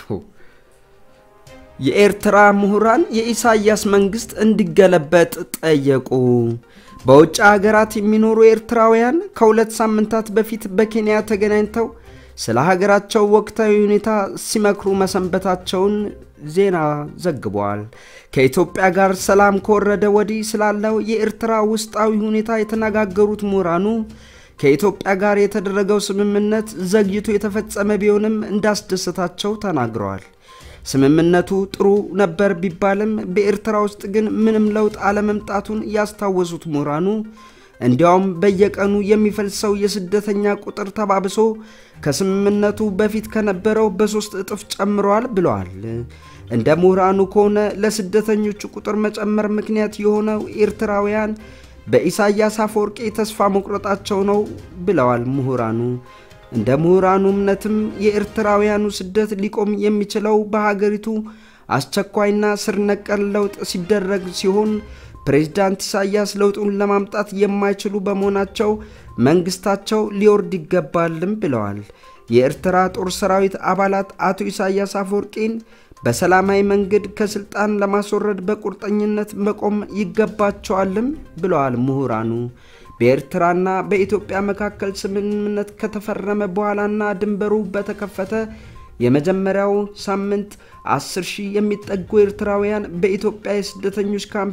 የኤርትራ ምሁራን የኢሳያስ መንግስት እንዲገለበጥ ጠየቁ። በውጭ ሀገራት የሚኖሩ ኤርትራውያን ከሁለት ሳምንታት በፊት በኬንያ ተገናኝተው ስለ ሀገራቸው ወቅታዊ ሁኔታ ሲመክሩ መሰንበታቸውን ዜና ዘግቧል። ከኢትዮጵያ ጋር ሰላም ከወረደ ወዲህ ስላለው የኤርትራ ውስጣዊ ሁኔታ የተነጋገሩት ምሁራኑ ከኢትዮጵያ ጋር የተደረገው ስምምነት ዘግይቶ የተፈጸመ ቢሆንም እንዳስደሰታቸው ተናግረዋል። ስምምነቱ ጥሩ ነበር ቢባልም በኤርትራ ውስጥ ግን ምንም ለውጥ አለመምጣቱን ያስታወሱት ምሁራኑ እንዲያውም በየቀኑ የሚፈልሰው የስደተኛ ቁጥር ተባብሶ ከስምምነቱ በፊት ከነበረው በሶስት እጥፍ ጨምረዋል ብለዋል። እንደ ምሁራኑ ከሆነ ለስደተኞቹ ቁጥር መጨመር ምክንያት የሆነው ኤርትራውያን በኢሳያስ አፈወርቂ ተስፋ መቁረጣቸው ነው ብለዋል ምሁራኑ። እንደ ምሁራኑ እምነትም የኤርትራውያኑ ስደት ሊቆም የሚችለው በሀገሪቱ አስቸኳይና ስር ነቀል ለውጥ ሲደረግ ሲሆን ፕሬዝዳንት ኢሳያስ ለውጡን ለማምጣት የማይችሉ በመሆናቸው መንግስታቸው ሊወርድ ይገባልም ብለዋል። የኤርትራ ጦር ሰራዊት አባላት አቶ ኢሳያስ አፈወርቂን በሰላማዊ መንገድ ከስልጣን ለማስወረድ በቁርጠኝነት መቆም ይገባቸዋልም ብለዋል ምሁራኑ። በኤርትራና በኢትዮጵያ መካከል ስምምነት ከተፈረመ በኋላና ድንበሩ በተከፈተ የመጀመሪያው ሳምንት 10 ሺህ የሚጠጉ ኤርትራውያን በኢትዮጵያ የስደተኞች ካምፕ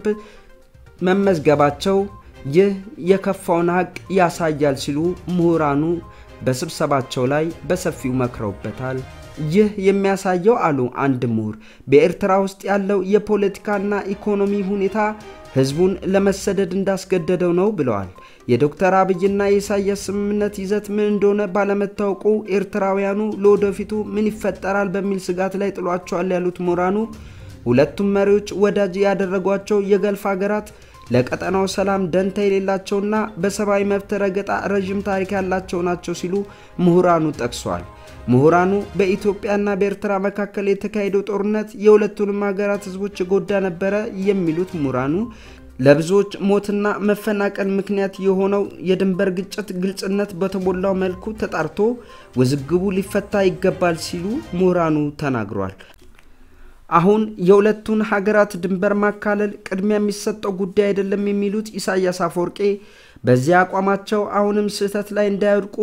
መመዝገባቸው ይህ የከፋውን ሀቅ ያሳያል ሲሉ ምሁራኑ በስብሰባቸው ላይ በሰፊው መክረውበታል። ይህ የሚያሳየው አሉ አንድ ምሁር፣ በኤርትራ ውስጥ ያለው የፖለቲካና ኢኮኖሚ ሁኔታ ህዝቡን ለመሰደድ እንዳስገደደው ነው ብለዋል። የዶክተር አብይና የኢሳያስ ስምምነት ይዘት ምን እንደሆነ ባለመታወቁ ኤርትራውያኑ ለወደፊቱ ምን ይፈጠራል በሚል ስጋት ላይ ጥሏቸዋል ያሉት ምሁራኑ ሁለቱም መሪዎች ወዳጅ ያደረጓቸው የገልፍ ሀገራት ለቀጠናው ሰላም ደንታ የሌላቸውና በሰብአዊ መብት ረገጣ ረዥም ታሪክ ያላቸው ናቸው ሲሉ ምሁራኑ ጠቅሷል። ምሁራኑ በኢትዮጵያና በኤርትራ መካከል የተካሄደው ጦርነት የሁለቱንም ሀገራት ህዝቦች የጎዳ ነበረ የሚሉት ምሁራኑ ለብዙዎች ሞትና መፈናቀል ምክንያት የሆነው የድንበር ግጭት ግልጽነት በተሞላው መልኩ ተጣርቶ ውዝግቡ ሊፈታ ይገባል ሲሉ ምሁራኑ ተናግሯል። አሁን የሁለቱን ሀገራት ድንበር ማካለል ቅድሚያ የሚሰጠው ጉዳይ አይደለም የሚሉት ኢሳያስ አፈወርቄ በዚህ አቋማቸው አሁንም ስህተት ላይ እንዳይወድቁ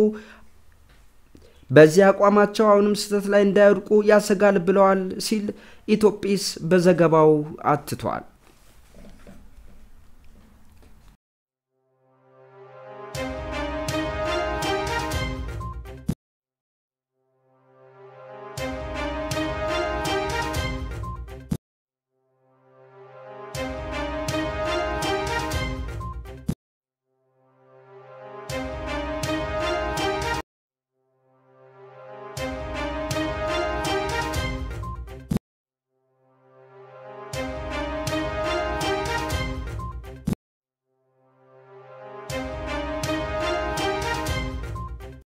በዚህ አቋማቸው አሁንም ስህተት ላይ እንዳይወድቁ ያሰጋል ብለዋል ሲል ኢትዮጲስ በዘገባው አትቷል።